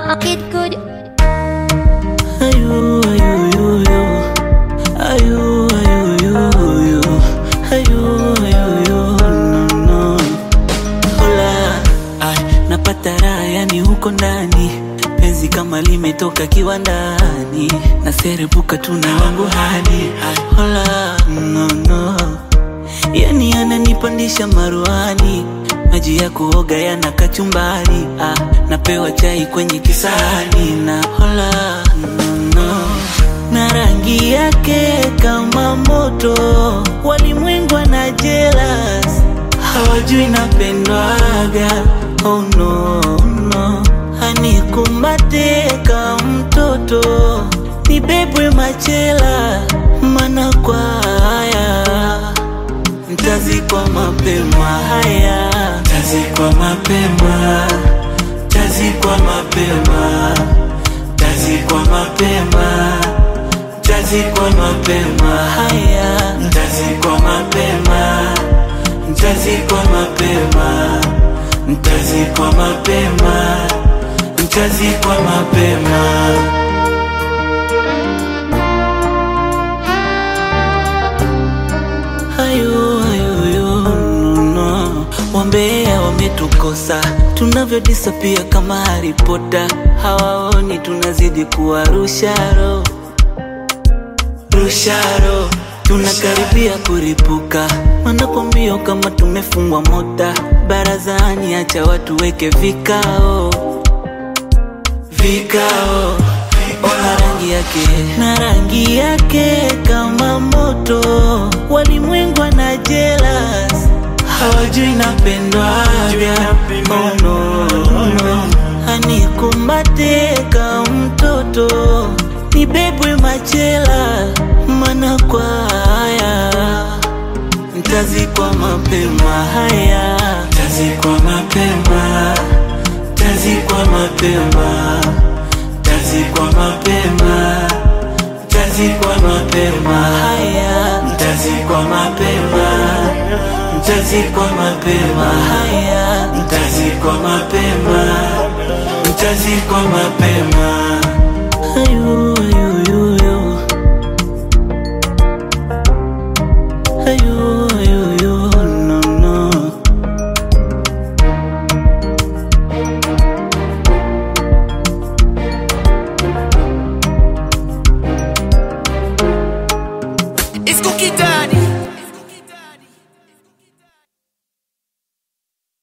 Kid good. Ayu, ayu, ayu, ayu. Ayu, ayu, ayu, ayu. Ayu, ayu, ayu, no, no. Hola, ay, napata raha yani huko ndani penzi kama limetoka kiwandani naserebuka tuna wangu hadi ay, hola, no, no. yani ananipandisha maruani maji ya kuoga yana kachumbari ah, napewa chai kwenye kisahani na hola no, no. na rangi yake kama moto walimwengu na jealous hawajui napendwaga oh no, no. anikumbate ka mtoto nibebwe machela mana kwa haya Ntazikwa mapema haya, tazikwa mapema, tazikwa mapema, tazikwa mapema, tazikwa mapema haya, ntazikwa mapema, ntazikwa mapema, ntazikwa mapema, ntazikwa mapema. Ayo, ayo, ayo, no, no. Wambea wametukosa tunavyodisapia kama Harry Potter, hawaoni tunazidi kuwa rusharo rusharo, tunakaribia kuripuka, wanakwambia kama tumefungwa mota barazani, acha watu weke vikao vikao ona rangi yake na rangi yake kama moto, walimwengu na jealous, hawajui napendwaga oh, no, no. Anikumbate ka mtoto nibebwe machela, mana kwa haya ntazikwa mapema haya, tazikwa mapema, tazikwa mapema, tazikwa mapema, tazikwa mapema haya, tazikwa mapema, tazikwa mapema haya, tazikwa mapema, tazikwa mapema. Ayu, ayu, ayu, ayu. Ayu, ayu, ayu, no, no. It's cookie time.